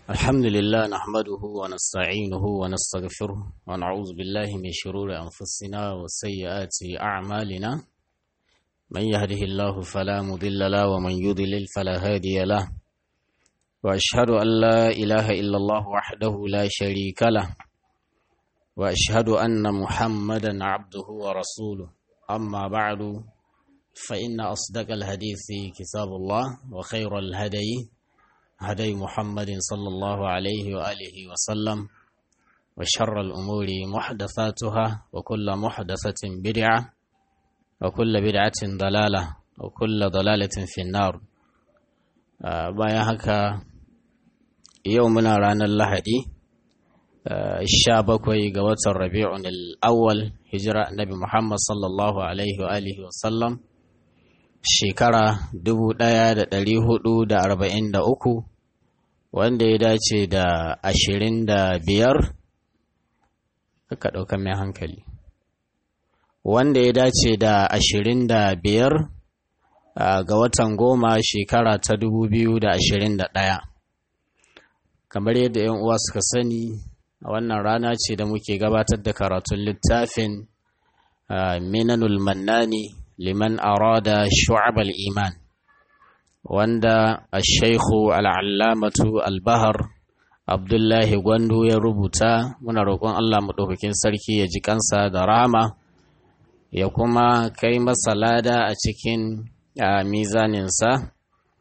الحمد لله نحمده ونستعينه ونستغفره ونعوذ بالله من شرور أنفسنا وسيئات أعمالنا من يهده الله فلا مضل له ومن يضلل فلا هادي له وأشهد أن لا إله إلا الله وحده لا شريك له وأشهد أن محمدا عبده ورسوله أما بعد فإن أصدق الحديث كتاب الله وخير الهدي هدي محمد صلى الله عليه وآله وسلم وشر الأمور محدثاتها وكل محدثة بدعة وكل بدعة ضلالة وكل ضلالة في النار بايا هكا يومنا رانا اللهدي الشابكوي قوات الربيع الأول هجرة النبي محمد صلى الله عليه وآله وسلم shekara dubu ɗaya da ɗari hudu da arba'in da uku wanda ya dace da ashirin da biyar ka ɗauka mai hankali wanda ya dace da ashirin da biyar ga watan goma shekara ta dubu biyu da ashirin da ɗaya kamar yadda 'yan uwa suka sani a wannan rana ce da muke gabatar da karatun littafin minanul mannani liman arada shu'ab iman wanda al-shaikhu al'allamatu al-bahar abdullahi gwandu ya rubuta muna roƙon allah maɗaukakin sarki ya ji kansa da rama ya kuma kai masa lada a cikin mizaninsa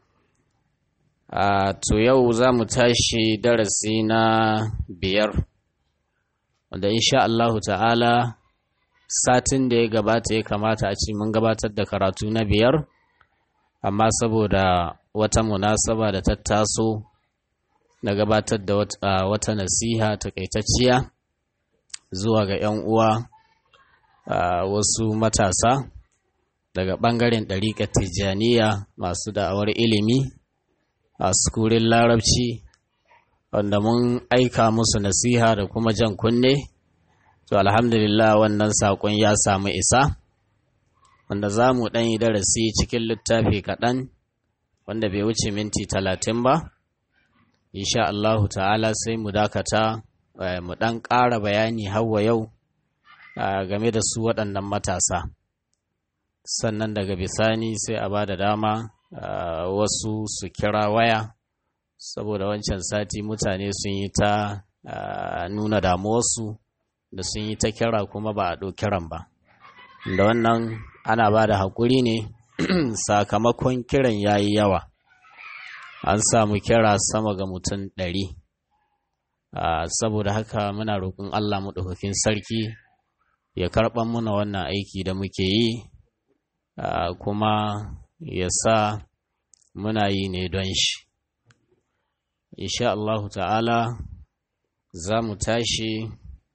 to yau za mu tashi darasi na biyar wanda insha allahu ta'ala satin da ya gabata ya kamata a ce mun gabatar da karatu na biyar amma saboda wata munasaba da ta taso na gabatar da wata nasiha takaitacciya zuwa ga 'yan uwa wasu matasa daga ɓangaren ɗariƙar tijjaniya masu da'awar ilimi a sukurin larabci wanda mun aika musu nasiha da kuma jan kunne To alhamdulillah wannan saƙon ya samu isa, wanda za mu ɗan yi darasi cikin littafi kaɗan wanda bai wuce minti talatin ba. Insha Allahu ta'ala sai mu dakata mu ɗan ƙara bayani hawa yau game da su waɗannan matasa. Sannan daga bisani sai a ba da dama wasu su kira waya, saboda wancan sati mutane sun yi ta nuna damuwarsu. da sun yi ta kira kuma ba a ɗo kiran ba da wannan ana ba da haƙuri ne sakamakon kiran ya yi yawa an samu kira sama ga mutum ɗari saboda haka muna roƙon allah maɗaukakin sarki ya karɓar muna wannan aiki da muke yi kuma ya sa muna yi ne don shi insha allahu ta'ala za mu tashi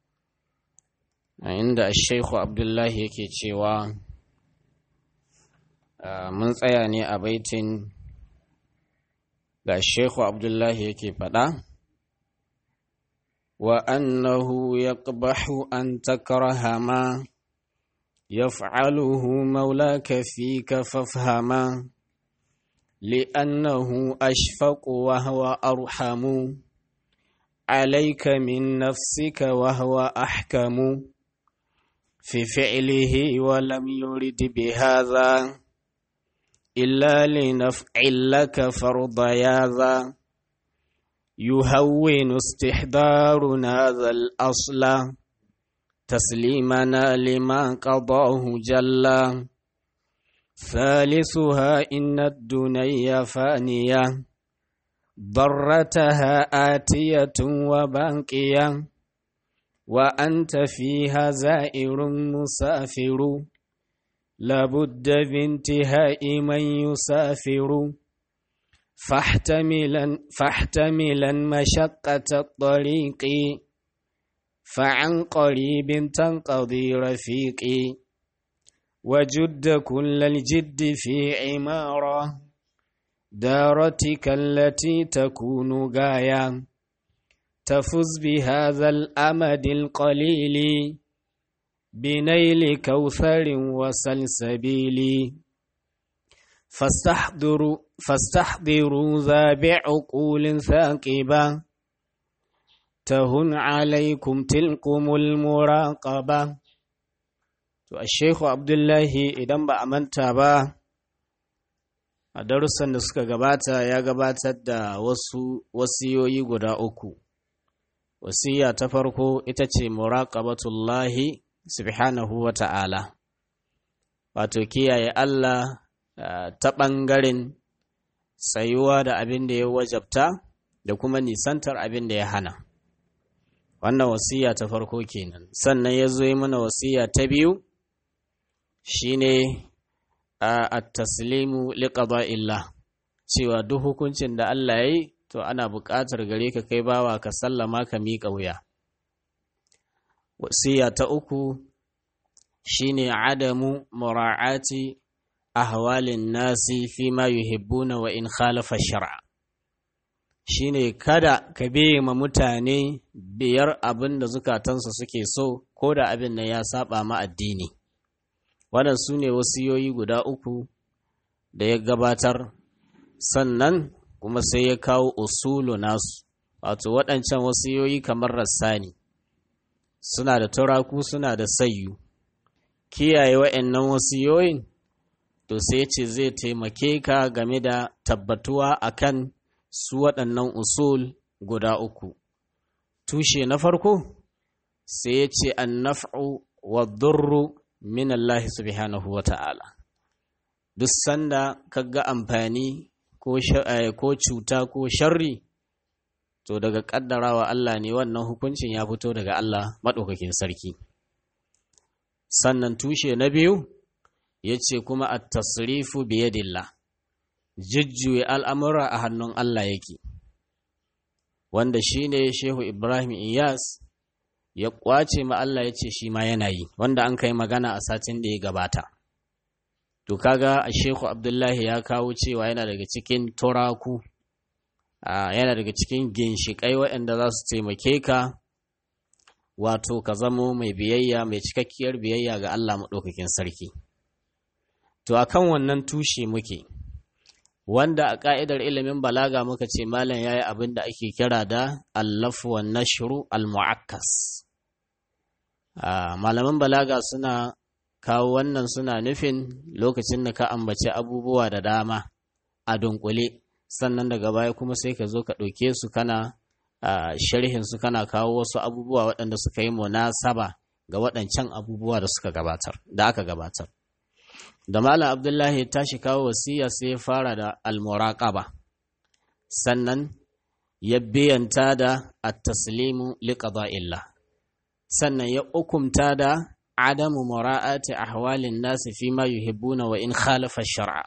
a inda Sheikhu Abdullahi yake cewa mun tsaya ne a baitin da Sheikhu Abdullahi yake faɗa wa annahu yaqbahu an takraha ma yaf'aluhu maulaka fika fafhama لأنه أشفق وهو أرحم عليك من نفسك وهو أحكم في فعله ولم يرد بهذا إلا لنفع لك فرض ياذا يهون استحضار هذا الأصل تسليمنا لما قضاه جل ثالثها إن الدنيا فانية ضرتها آتية وباقية وأنت فيها زائر مسافر لابد بانتهاء من يسافر فاحتملا فاحتملا مشقة الطريق فعن قريب تنقضي رفيقي وجد كل الجد في عمارة دارتك التي تكون غاية تفز بهذا الأمد القليل بنيل كوثر وسلسبيل فاستحضروا فاستحضروا ذا بعقول ثاقبة تهن عليكم تلكم المراقبة to a shehu abdullahi idan ba a manta ba a darussan da suka gabata ya gabatar da wasu wasiyoyi guda uku wasiya ta farko ita ce muraqabatullahi subhanahu wa ta'ala wato kiyaye Allah ta ɓangaren tsayuwa da abin da ya wajabta da kuma nisantar abin da ya hana wannan wasiya ta farko kenan sannan ya zo yi mana wasiya ta biyu shine a taslimu liqada'illah cewa duk hukuncin da Allah ya yi to ana buƙatar gare ka kai bawa ka sallama ka miƙa wuya wasiya ta uku shine adamu mura'ati ahwalin nasi fi ma yuhibbuna wa in khalafa shar'a shine kada ka biye ma mutane biyar abin da zukatansu suke so ko da abin nan ya saba ma addini wannan su ne wasiyoyi guda uku da ya gabatar sannan kuma sai ya kawo usulu nasu wato waɗancan wasiyoyi kamar rassani suna da turaku suna da sayyu kiyaye wa'annan wasiyoyin to sai ce zai taimake ka game da tabbatuwa akan su waɗannan usul guda uku tushe na farko sai ya ce an naf'u wa durru min Allah subhanahu wa ta'ala duk sanda kaga amfani ko cuta ko sharri to daga ƙaddarawa Allah ne wannan hukuncin ya fito daga Allah maɗaukakin sarki sannan tushe na biyu ya ce kuma a tasrifu biyadillah jujjuye al'amura a hannun Allah yake wanda shi ne shehu ibrahim iyas ya ƙwace ma Allah ya ce shi ma yana yi wanda an kai magana a satin da ya gabata to kaga a shehu abdullahi ya kawo cewa yana daga cikin turaku yana daga cikin ginshiƙai waɗanda za su taimake ka wato ka zamo mai biyayya mai cikakkiyar biyayya ga Allah maɗaukakin sarki to akan wannan tushe muke wanda a ƙa'idar ilimin balaga muka ce malam ya yi abin da ake kira da allafu wa nashru al-mu'akkas malaman balaga suna kawo wannan suna nufin lokacin da ka ambaci abubuwa da dama a dunkule sannan daga baya kuma sai ka zo ka ɗauke su kana sharhin su kana kawo wasu abubuwa waɗanda suka yi munasaba ga waɗancan abubuwa da suka gabatar da aka gabatar da malam abdullahi ya tashi kawo wasiya sai ya fara da almuraqaba sannan ya biyanta da at-taslimu liqada'illah sannan ya hukumta da adamu mura'ati ahwalin nasi fi ma yuhibbuna wa in khalafa shar'a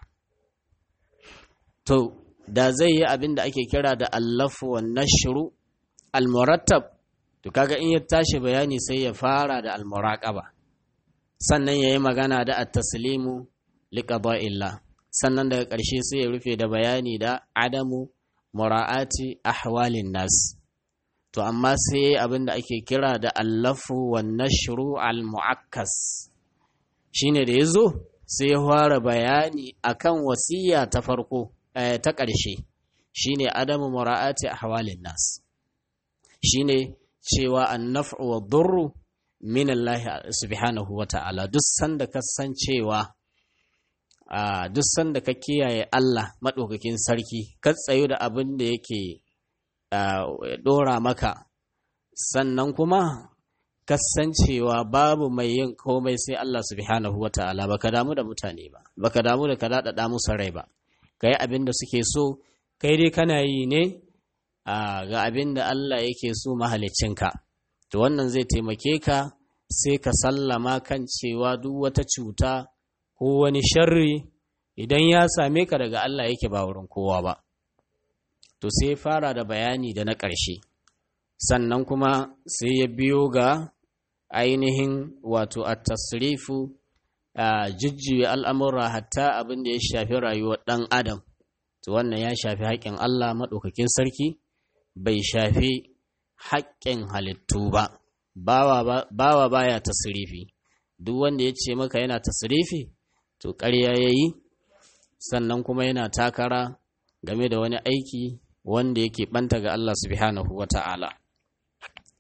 to da zai yi abin da ake kira da allafu wa nashru almurattab to kaga in ya tashi bayani sai ya fara da almuraqaba sannan yayi magana da at-taslimu liqada'illah sannan daga ƙarshe sai ya rufe da bayani da adamu mura'ati ahwalin nas to amma sai abin da ake kira da allafu wa nashru al-mu'akkas shine da yazo sai ya fara bayani akan wasiya ta farko ta ƙarshe shine adamu mura'ati ahwalin nas shine cewa an-naf'u wa durru min Allah subhanahu wa ta'ala duk sanda ka san cewa a duk sanda ka kiyaye Allah maɗaukakin sarki ka tsayu da abin da yake ɗora maka sannan kuma kasancewa babu mai yin komai sai Allah subhanahu wa ta'ala baka damu da mutane ba baka damu da ka daɗaɗa musu rai ba ka yi abin da suke so kai dai kana yi ne ga abin da Allah yake so mahalicinka to wannan zai taimake ka sai ka sallama kan cewa duk wata cuta ko wani sharri idan ya same ka daga Allah yake ba wurin kowa ba to sai fara da bayani da na ƙarshe sannan kuma sai ya biyo ga ainihin wato a tasrifu a jujjuya al'amura hatta abin da ya shafi rayuwar ɗan adam to wannan ya shafi haƙƙin Allah maɗaukakin sarki bai shafi haƙƙin halittu ba bawa baya tasrifi duk wanda ya ce maka yana tasrifi to ƙarya ya yi sannan kuma yana takara game da wani aiki wanda yake ɓanta ga Allah subhanahu wa ta'ala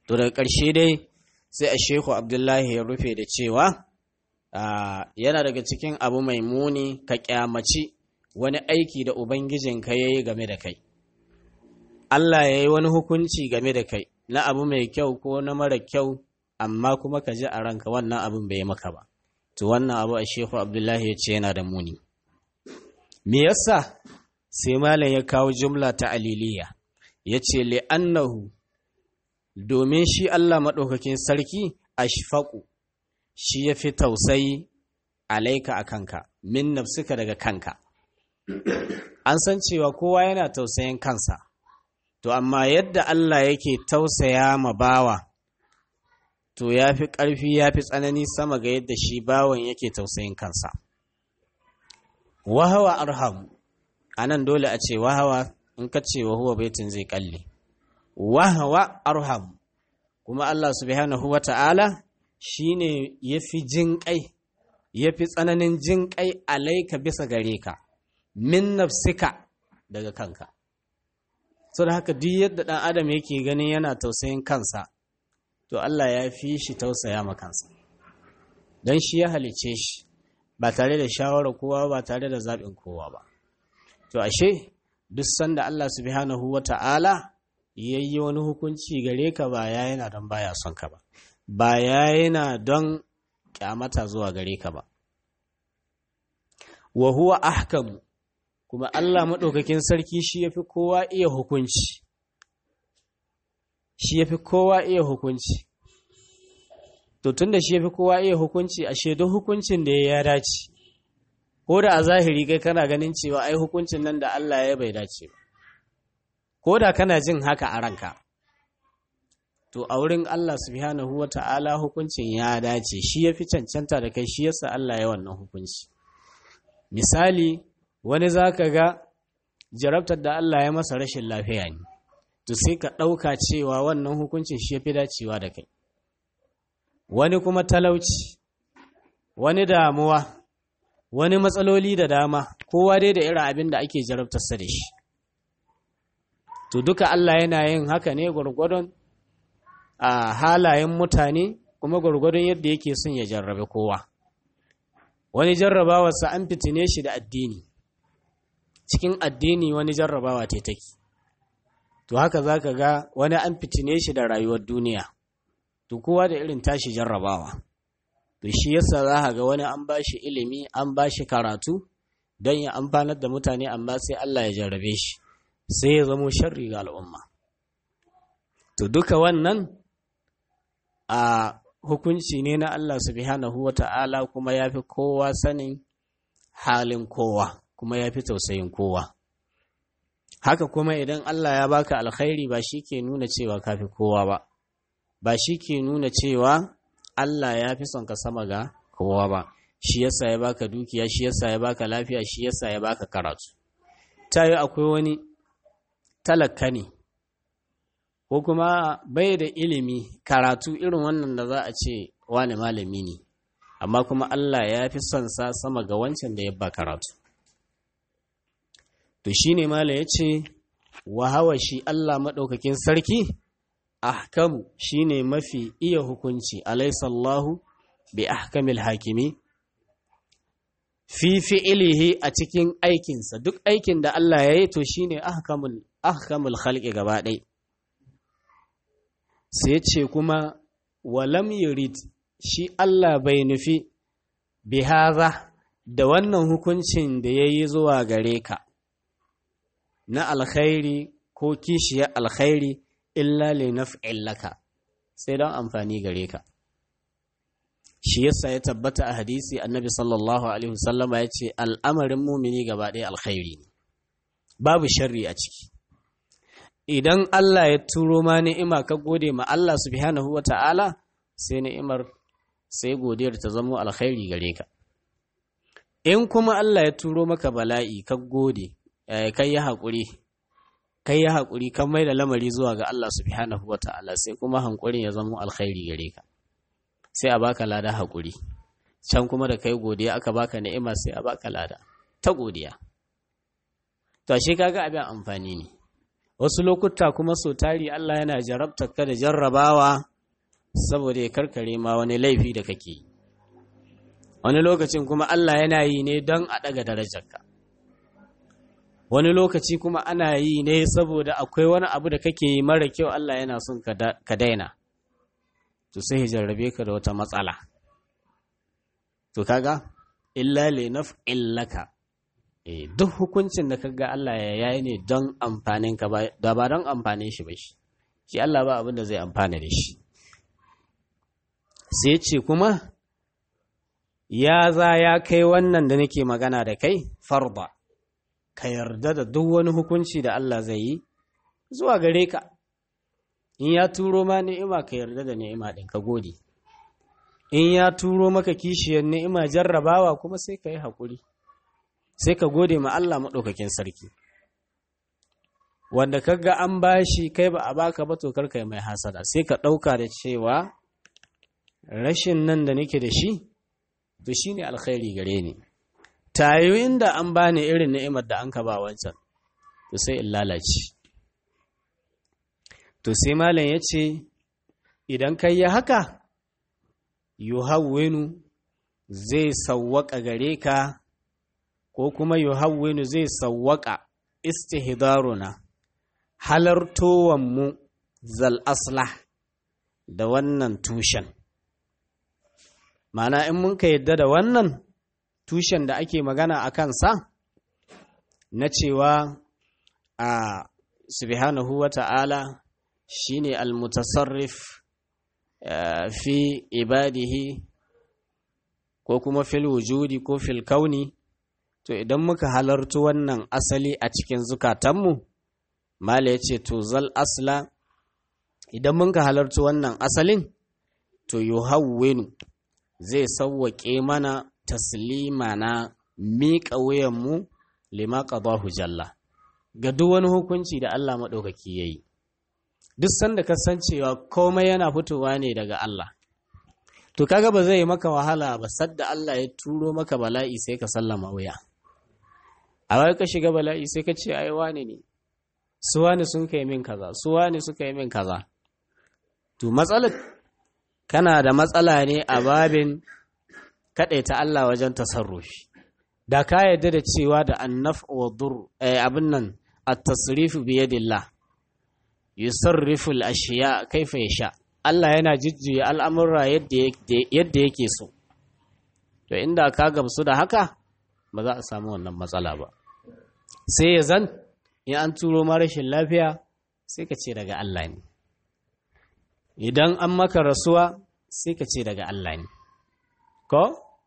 to daga ƙarshe dai sai a shehu abdullahi ya rufe da cewa yana daga cikin abu mai muni ka kyamaci wani aiki da ubangijinka ya yi game da kai Allah ya yi wani hukunci game da kai na abu mai kyau ko na mara kyau amma kuma ka ji a ranka wannan abin bai maka ba to wannan abu a shehu abdullahi ya ce yana da muni me yasa sai malam ya kawo jumla ta aliliya ya ce li'annahu domin shi Allah maɗaukakin sarki ashfaƙu shi ya fi tausayi alaika a kanka min nafsuka daga kanka an san cewa kowa yana tausayin kansa to amma yadda Allah yake tausaya ma bawa to ya fi ƙarfi ya fi tsanani sama ga yadda shi bawan yake tausayin kansa wahawa arham a nan dole a ce wahawa in ka ce wahuwa baitin zai kalle wahawa arham kuma Allah subhanahu wa ta'ala shi ne ya fi jin ƙai ya fi tsananin jin ƙai alaika bisa gare ka min nafsika daga kanka so da haka duk yadda ɗan adam yake ganin yana tausayin kansa to Allah ya fi shi tausaya ma kansa don shi ya halice shi ba tare da shawarar kowa ba tare da zaɓin kowa ba to ashe duk sanda Allah subhanahu wa ta'ala ya yi wani hukunci gare ka ba ya yana don baya son ka ba ba ya yana don kyamata zuwa gare ka ba wa huwa ahkamu kuma Allah maɗaukakin sarki shi ya fi kowa iya hukunci shi ya fi kowa iya hukunci to tun da shi ya fi kowa iya hukunci ashe duk hukuncin da ya dace ko da a zahiri kai kana ganin cewa ai hukuncin nan da Allah ya bai dace ba ko da kana jin haka a ranka to a wurin Allah subhanahu wa ta'ala hukuncin ya dace shi ya fi cancanta da kai shi yasa Allah ya wannan hukunci misali wani za ka ga jarabtar da Allah ya masa rashin lafiya ne to sai ka ɗauka cewa wannan hukuncin shi ya fi dacewa da kai wani kuma talauci wani damuwa wani matsaloli da dama kowa dai da irin abin da ake jarabtarsa da shi to duka Allah yana yin haka ne gwargwadon a halayen mutane kuma gwargwadon yadda yake son ya jarrabe kowa wani jarrabawarsa an fitine shi da addini cikin addini wani jarrabawa te take to haka za ka ga wani an fitine shi da rayuwar duniya to kowa da irin tashi jarrabawa to shi yasa za ka ga wani an ba shi ilimi an ba shi karatu don ya amfanar da mutane amma sai Allah ya jarrabe shi sai ya zamo sharri ga al'umma to duka wannan a hukunci ne na Allah subhanahu wa ta'ala kuma ya fi kowa sanin halin kowa kuma ya fi tausayin kowa haka kuma idan Allah ya baka alkhairi ba shi ke nuna cewa ka fi kowa ba ba shi ke nuna cewa Allah ya fi son ka sama ga kowa ba shi yasa ya baka dukiya shi yasa ya baka lafiya shi yasa ya baka karatu ta yi akwai wani talaka ne ko kuma bai da ilimi karatu irin wannan da za a ce wani malami ne amma kuma Allah ya fi son sa sama ga wancan da ya ba karatu to shine mala ya ce wa hawa shi Allah maɗaukakin sarki ahkamu shine mafi iya hukunci alaisallahu bi ahkamil hakimi fi fi'ilihi a cikin aikinsa duk aikin da Allah ya yi to shine ahkamul ahkamul khalqi gaba ɗaya sai ce kuma walam yurid shi Allah bai nufi bihaza da wannan hukuncin da ya yi zuwa gare ka na alkhairi ko kishiyar alkhairi illa li naf'in laka sai don amfani gare ka shi yasa ya tabbata a hadisi annabi sallallahu alaihi wasallama ya ce al'amarin mumini gaba ɗaya alkhairi ne babu sharri a ciki idan Allah ya turo ma ni'ima ka gode ma Allah subhanahu wa ta'ala sai ni'imar sai godiyar ta zamo alkhairi gare ka in kuma Allah ya turo maka bala'i ka gode kai ya haƙuri kai ya haƙuri kan mai da lamari zuwa ga Allah subhanahu wa ta'ala sai kuma hankurin ya zamo alkhairi gare ka sai a baka lada haƙuri can kuma da kai godiya aka baka ni'ima sai a baka lada ta godiya to ashe kaga abin amfani ne wasu lokuta kuma so tari Allah yana jarabta ka da jarrabawa saboda ya karkare ma wani laifi da kake yi wani lokacin kuma Allah yana yi ne don a ɗaga darajarka wani lokaci kuma ana yi ne saboda akwai wani abu da kake yi mara kyau Allah yana son ka daina to sai ya jarrabe ka da wata matsala to kaga illa li illaka eh duk hukuncin da kaga Allah ya yayi ne don amfanin ka ba da ba don amfanin shi ba shi shi Allah ba abin da zai amfana da shi sai ce kuma ya za ya kai wannan da nake magana da kai farba ka yarda da duk wani hukunci da Allah zai yi zuwa gare ka in ya turo ma ni'ima ka yarda da ni'ima ɗin ka gode in ya turo maka kishiyar ni'ima jarrabawa kuma sai ka yi haƙuri sai ka gode ma Allah maɗaukakin sarki wanda kaga an bashi kai ba a baka ba to karka mai hasada sai ka ɗauka da cewa rashin nan da nake da shi to shine alkhairi gare ni tayo inda an bani irin ni'imar da an ka ba wancan to sai in lalace to sai malam ya ce idan kai ya haka yuhawwinu zai sawwaka gare ka ko kuma yuhawwinu zai sawwaka istihdaruna halartowanmu zal aslah da wannan tushen Ma'ana in mun ka yadda da wannan tushen da ake magana a kansa na cewa a subhanahu wa ta'ala shi ne almutasarrif fi ibadihi ko kuma fil wujudi ko fil kauni to idan muka halartu wannan asali a cikin zukatanmu mala ya ce to zal asla idan mun ka halartu wannan asalin to yuhawwinu zai sauwaƙe mana taslima na miƙa wuyanmu lima qadahu jalla ga duk wani hukunci da Allah maɗaukaki ya yi duk sanda ka san cewa komai yana fitowa ne daga Allah to kaga ba zai maka wahala ba sadda Allah ya turo maka bala'i sai ka sallama wuya a wai ka shiga bala'i sai ka ce ai wane ne su wane sun kai min kaza su wane suka yi min kaza to matsalar kana da matsala ne a babin ta Allah wajen tasarrufi da ka yarda da cewa da annaf wa dur abin nan at-tasrifu bi yadillah yusarrifu al-ashiya kaifa yasha Allah yana jujjuya al'amura yadda yake so to inda ka gamsu da haka ba za a samu wannan matsala ba sai ya zan in an turo ma rashin lafiya sai ka ce daga Allah ne idan an maka rasuwa sai ka ce daga Allah ne ko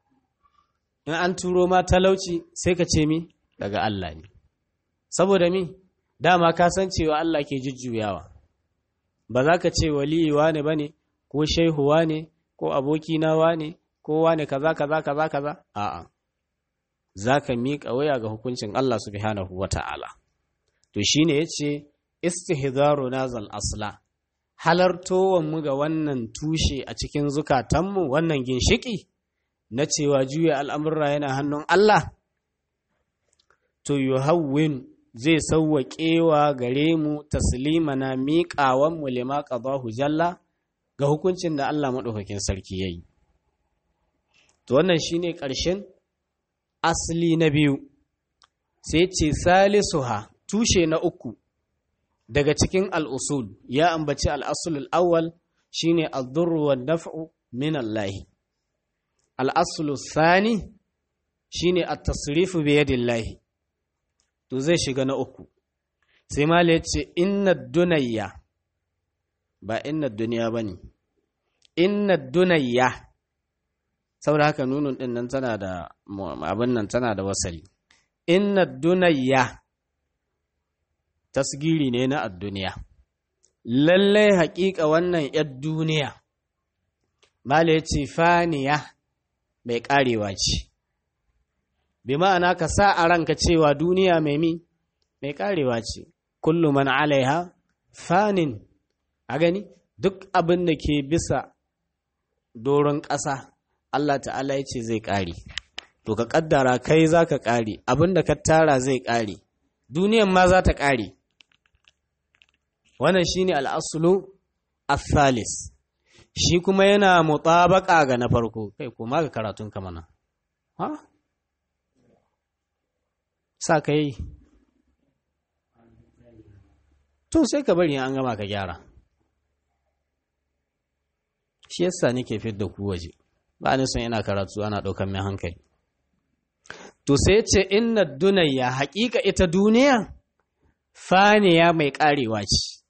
in an turo ma talauci sai ka ce mi daga Allah ne saboda mi dama ka san cewa Allah ke jujjuyawa ba za ka ce waliyi wane bane ko shehu wane ko abokina wane ko wane kaza kaza kaza kaza a'a za ka miƙa waya ga hukuncin Allah subhanahu wata'ala to shine yace istihzaru nazal asla halartowanmu ga wannan tushe a cikin zukatanmu wannan ginshiki na cewa juya al'amurra yana hannun Allah, to yuhawwin zai sauwaƙewa gare mu taslima na miƙawanmu lima ƙabahu jalla ga hukuncin da Allah maɗaukakin sarki ya yi. To wannan shi ne ƙarshen asali na biyu, sai ce salisuha tushe na uku. daga cikin al'usul ya ambaci al'asulul awwal shi ne al'durruwar naf'u min Allahi. Al'asulul sani shi ne a tasirifu biyadillahi, to zai shiga na uku. Sai mala ya ce, Inna dunayya, ba inna duniya ba ne, inna dunayya, saboda haka nunun ɗin nan tana da abin nan tana da wasali. Inna dunayya. tasgiri ne na adduniya lallai haƙiƙa wannan ‘yar duniya mala ya ce faniya mai ƙarewa ce bi ma'ana ka sa a ranka cewa duniya mai mi mai ƙarewa ce kullum man alaiha fanin a gani duk abin da ke bisa doron ƙasa Allah ta'ala ya ce zai ƙare to ka ƙaddara kai za ka ƙare abin da ka tara zai ƙare duniyan ma za ta ƙare wannan shine al'aslu athalis shi kuma yana mutabaka ga na farko kai kuma ga karatun ka mana ha sa ka yi to sai ka bari an gama ka gyara shi yasa nake fidda ku waje ba ni son ina karatu ana ɗaukar mai hankali to sai ce inna dunayya haƙiƙa ita duniya faniya mai ƙarewa ce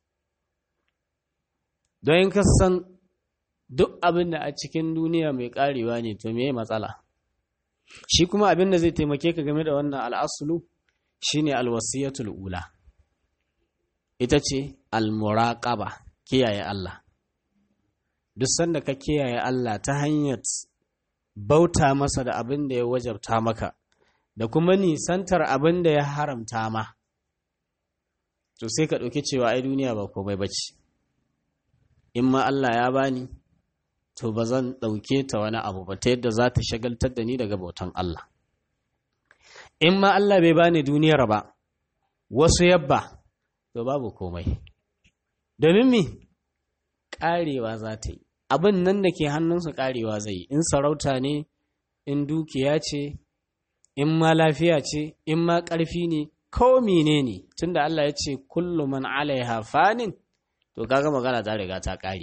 don ka san duk abin da a cikin duniya mai ƙarewa ne to me matsala shi kuma abin da zai taimake ka game da wannan al'asulu shine alwasiyatul ula ita ce almuraqaba kiyaye Allah duk sanda ka kiyaye Allah ta hanyar bauta masa da abin da ya wajabta maka da kuma nisantar abin da ya haramta ma to sai ka ɗauki cewa ai duniya ba komai bace in ma Allah ya bani to ba zan ɗauke ta wani abu ba ta yadda za ta shagaltar da ni daga bautan Allah in ma Allah bai bani duniyar ba wasu yabba to babu komai domin mi ƙarewa za ta yi abin nan da ke hannunsu ƙarewa zai yi in sarauta ne in dukiya ce in ma lafiya ce in ma ƙarfi ne ko mene ne tunda Allah ya ce kullu man alaiha fanin to kaga magana ta riga ta ƙare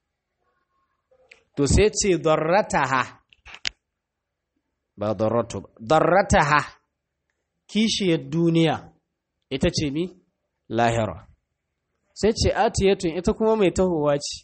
to sai ce darrataha ba darratu ba darrataha kishiyar duniya ita ce mi lahira sai ce atiyatun ita kuma mai tahowa ce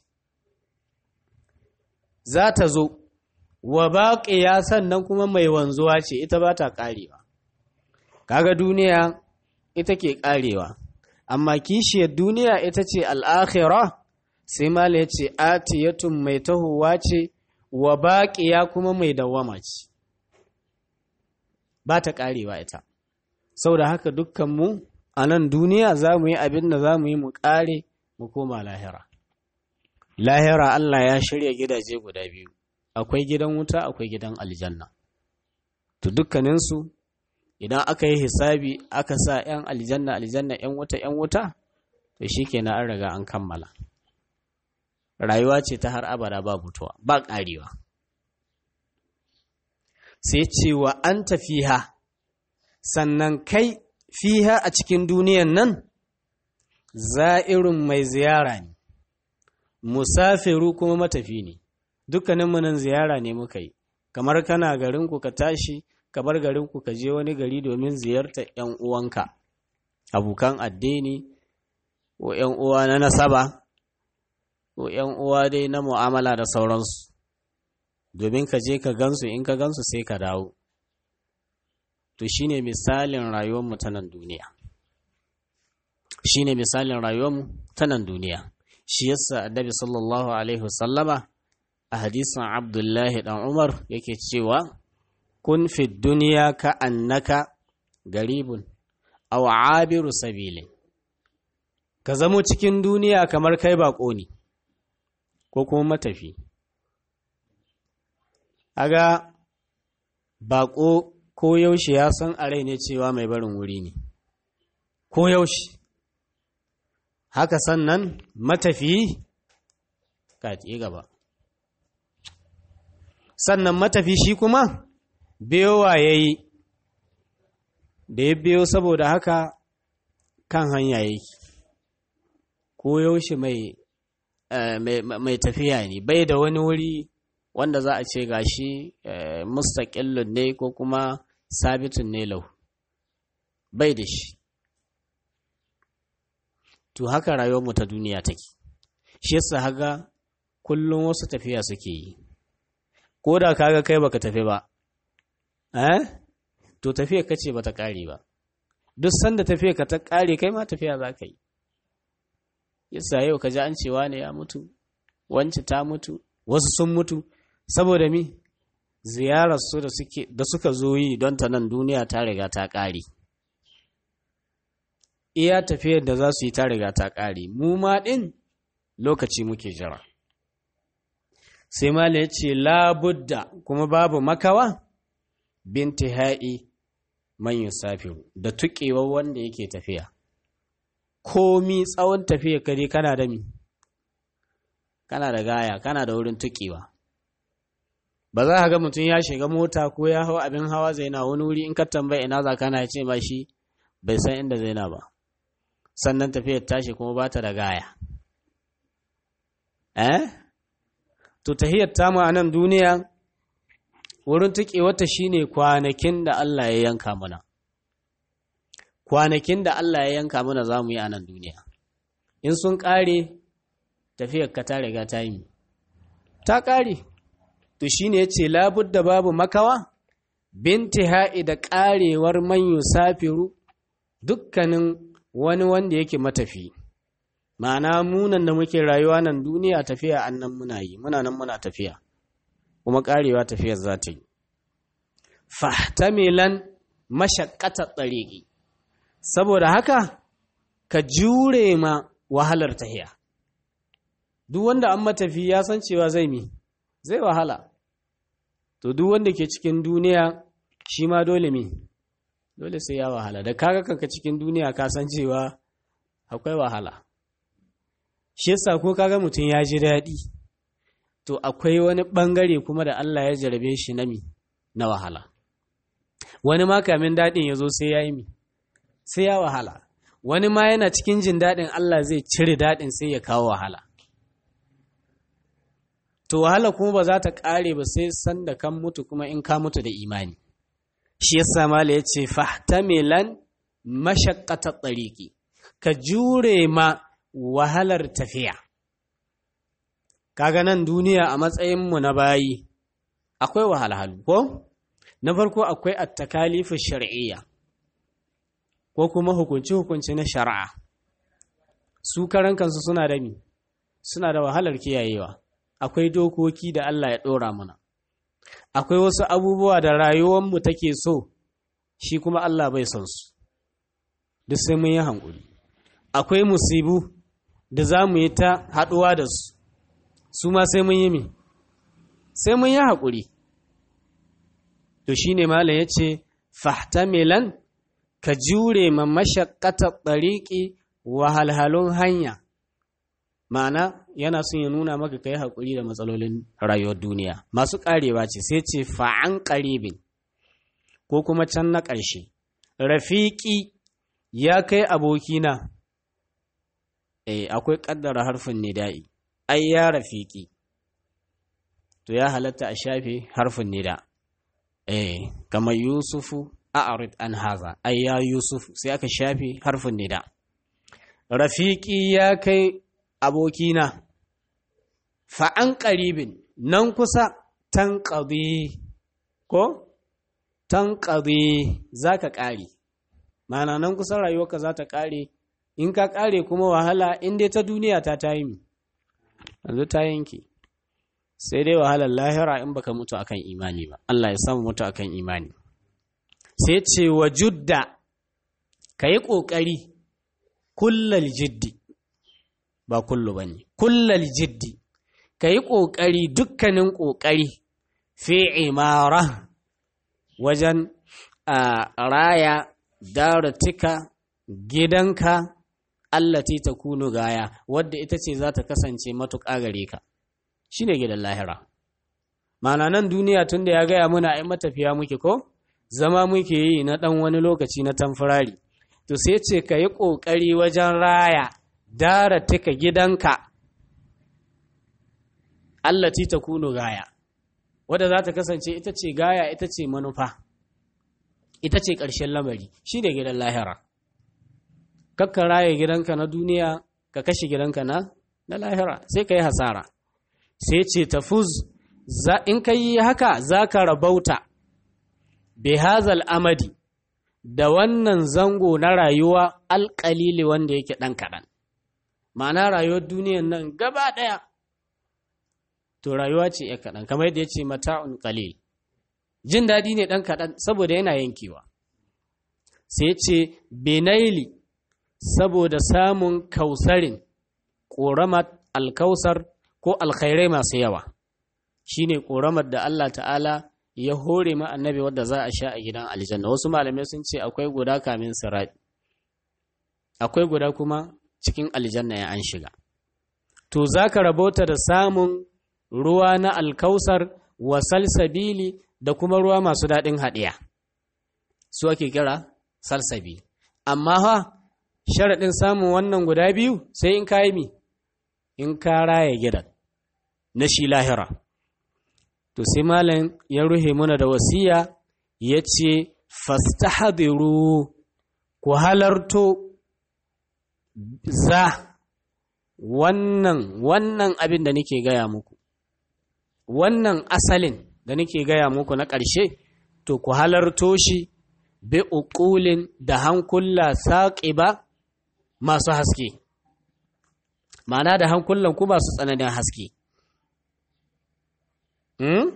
za ta zo wa baƙiya sannan kuma mai wanzuwa ce ita ba ta ƙarewa kaga duniya ita ke ƙarewa amma kishiyar duniya ita ce al'akhira sai mala ya ce atiyatun mai tahowa ce wa baƙiya kuma mai dawama ce ba ta ƙarewa ita sau da haka dukkanmu a nan duniya za mu yi abin da za mu yi mu ƙare mu koma lahira lahira Allah ya shirya gidaje guda biyu akwai gidan wuta akwai gidan aljanna to dukkaninsu idan aka yi hisabi aka sa 'yan aljanna aljanna 'yan wuta 'yan wuta to shi kenan an riga an kammala rayuwa ce ta har abada ba mutuwa ba ƙarewa sai cewa an tafiha sannan kai fiha a cikin duniyan nan za'irun mai ziyara ne musafiru kuma matafi ne dukkanin nan ziyara ne muka yi kamar kana garinku ka tashi ka bar garinku ka je wani gari domin ziyartar 'yan uwanka abokan addini ko 'yan uwa na nasaba ko 'yan uwa dai na mu'amala da sauransu domin ka je ka gansu in ka gansu sai ka dawo to shine misalin rayuwarmu ta nan duniya shine misalin rayuwarmu ta nan duniya shi yasa annabi sallallahu alaihi wasallama a hadisin abdullahi dan umar yake cewa kun fi duniya ka annaka garibun aw abiru sabilin ka zamo cikin duniya kamar kai bako ne ko kuma matafi aga bako ko yaushe ya san a rai ne cewa mai barin wuri ne ko yaushe haka sannan matafi ka gaba sannan matafi shi kuma biyowa ya yi da ya biyo saboda haka kan hanya yake ko yaushe mai mai tafiya ne bai da wani wuri wanda za a ce gashi mustaƙillun ne ko kuma sabitun ne lau bai da shi to haka rayuwarmu ta duniya take shi yasa haga kullum wasu tafiya suke yi ko da kaga kai baka tafi ba eh to tafiya kace bata kare ba duk sanda tafiya ka ta kare kai ma tafiya za ka yi yasa yau ka ji an cewa ne ya mutu wance ta mutu wasu sun mutu saboda mi ziyarar su da suke da suka zo yi don ta nan duniya ta riga ta kare iya tafiyar da za su yi ta riga ta kare mu ma din lokaci muke jira sai mala ya ce labudda kuma babu makawa binti ha'i man yusafiru da tuƙewar wanda yake tafiya komi tsawon tafiya kare kana da mi kana da gaya kana da wurin tukewa ba za ka ga mutum ya shiga mota ko ya hau abin hawa zai na wani wuri in ka tambaya ina za kana ya ce ba shi bai san inda zai na ba sannan tafiyar tashi kuma ba ta da gaya eh to tahiyar tamu a nan duniya wurin tuƙewarta shine kwanakin da Allah ya yanka mana kwanakin da Allah ya yanka mana za mu yi a nan duniya in sun ƙare tafiyar ka ta riga ta yi ta ƙare to shine yace labudda babu makawa binti ha'i da ƙarewar man yusafiru dukkanin wani wanda yake matafi ma'ana munan da muke rayuwa nan duniya tafiya annan muna yi muna nan muna tafiya kuma ƙarewa tafiyar za ta yi fahtamilan mashakkata tsariƙi saboda haka ka jure ma wahalar tahiya duk wanda an matafi ya san cewa zai mi zai wahala to duk wanda ke cikin duniya shi ma dole mi dole sai ya wahala da kaga kanka cikin duniya ka san cewa akwai wahala shi yasa ko kaga mutum ya ji daɗi to akwai wani ɓangare kuma da Allah ya jarabe shi na mi na wahala wani ma kamin daɗin ya zo sai ya yi mi sai ya wahala wani ma yana cikin jin daɗin Allah zai cire daɗin sai ya kawo wahala to wahala kuma ba za ta ƙare ba sai san da kan mutu kuma in ka mutu da imani shi yasa mala ya ce fahtamilan mashaqqata tsariki ka jure ma wahalar tafiya kaga nan duniya a matsayinmu na bayi akwai wahalhalu ko na farko akwai at-takalifu shar'iyya ko kuma hukunci-hukunci na shari'a su karan kansu suna da mi suna da wahalar kiyayewa akwai dokoki da Allah ya ɗora mana akwai wasu abubuwa da rayuwarmu take so shi kuma Allah bai son su duk sai mun yi hankuli akwai musibu da za mu yi ta haɗuwa da su su ma sai mun yi mi sai mun yi haƙuri to shi ne malam ya ce fahtamilan ka jure ma mashakkata ɗariƙi wahalhalun hanya ma'ana yana son ya nuna maka kai haƙuri da matsalolin rayuwar duniya masu ƙarewa ce sai ce fa'an ƙaribin ko kuma can na ƙarshe rafiƙi ya kai abokina eh akwai ƙaddara harfin nida'i ai ya rafiƙi to ya halatta a shafe harfin nida eh kamar yusufu a'rid an haza ai ya yusuf sai aka shafe harfin nida rafiƙi ya kai abokina fa'an ƙaribin nan kusa tan ƙabi ko tan ƙabi za ka ƙare mana nan kusa rayuwarka za ta ƙare in ka ƙare kuma wahala in dai ta duniya ta ta yi yanzu ta yanke sai dai wahalar lahira in baka mutu akan imani ba Allah ya samu mutu akan imani sai ce wa judda ka yi ƙoƙari kullal jiddi ba kullu ba ne kullal jiddi ka yi ƙoƙari dukkanin ƙoƙari fi imara wajen a raya daratika gidanka allati ta kunu gaya wadda ita ce za ta kasance matuƙa gare ka shi ne gidan lahira mana nan duniya tun da ya gaya muna ai matafiya muke ko zama muke yi na ɗan wani lokaci na tamfurari to sai ce ka yi ƙoƙari wajen raya daratika gidanka allati ta kunu gaya wadda za ta kasance ita ce gaya ita ce manufa ita ce ƙarshen lamari shi ne gidan lahira kakka raye gidanka na duniya ka kashe gidanka na na lahira sai ka yi hasara sai ce tafuz in ka yi haka za ka rabauta bihazal amadi da wannan zango na rayuwa alƙalili wanda yake ɗan kaɗan ma'ana rayuwar duniyan nan gaba ɗaya to rayuwa ce ya kaɗan kamar yadda ya ce mata'un qalil jin daɗi ne ɗan kaɗan saboda yana yankewa sai ce benaili saboda samun kausarin ƙoramar alkausar ko alkhairai masu yawa shine ƙoramar da Allah ta'ala ya hore ma annabi wadda za a sha a gidan aljanna wasu malamai sun ce akwai guda kamin sirati akwai guda kuma cikin aljanna ya an shiga to za ka rabota da samun ruwa na alkausar wa salsabili da kuma ruwa masu daɗin haɗiya su ake kira salsabi amma ha sharaɗin samun wannan guda biyu sai in ka yi mi in ka raya gidan na shi lahira to sai malam ya ruhe mana da wasiya ya ce fastahadiru ku halarto za wannan wannan abin da nake gaya muku wannan asalin da nake gaya muku na ƙarshe to ku halarto shi bi uqulin da hankula saƙiba masu haske ma'ana da hankulan ku masu tsananin haske hmm?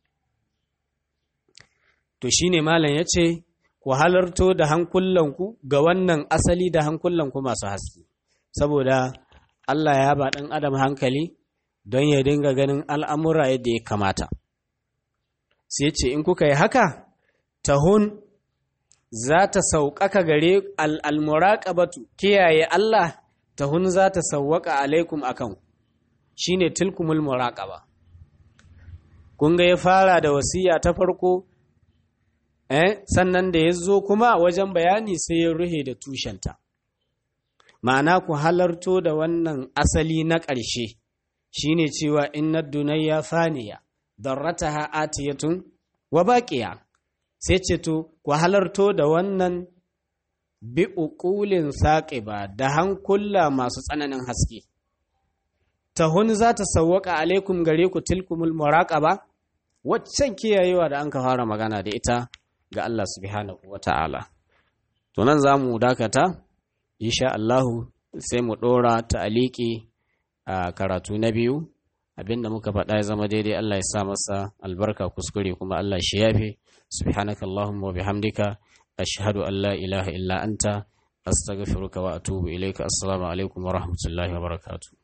to shine malam ya ce ku halarto da hankulanku ga wannan asali da hankulanku masu haske saboda Allah ya ba ɗan adam hankali don ya dinga ganin al'amura yadda ya kamata sai ce in kuka yi haka tahun za ta sauƙaƙa gare al'almuraƙabatu kiyaye Allah tahun za ta sauwaƙa alaikum akan shi ne tilkumul muraƙaba kun ga ya fara da wasiya ta farko eh sannan da ya zo kuma wajen bayani sai ya ruhe da tushenta ma'ana ku halarto da wannan asali na ƙarshe shine cewa inna dunayya faniya darrataha atiyatun wa baqiya sai ce to ku halarto da wannan bi uqulin saqiba da hankula masu tsananin haske tahun za ta sawwaka alaikum gare ku tilkumul muraqaba waccan kiyayewa da an ka fara magana da ita ga Allah subhanahu wa ta'ala. To nan za mu dakata, insha Allahu sai mu ɗora ta aliki a karatu na biyu, abinda muka faɗa ya zama daidai Allah ya sa masa albarka kuskure kuma Allah shi yafe, subhanaka Allahumma wa bihamdika, ashhadu an la ilaha illa anta, astaghfiruka wa atubu ilaika, assalamu alaikum wa rahmatullahi wa barakatuh.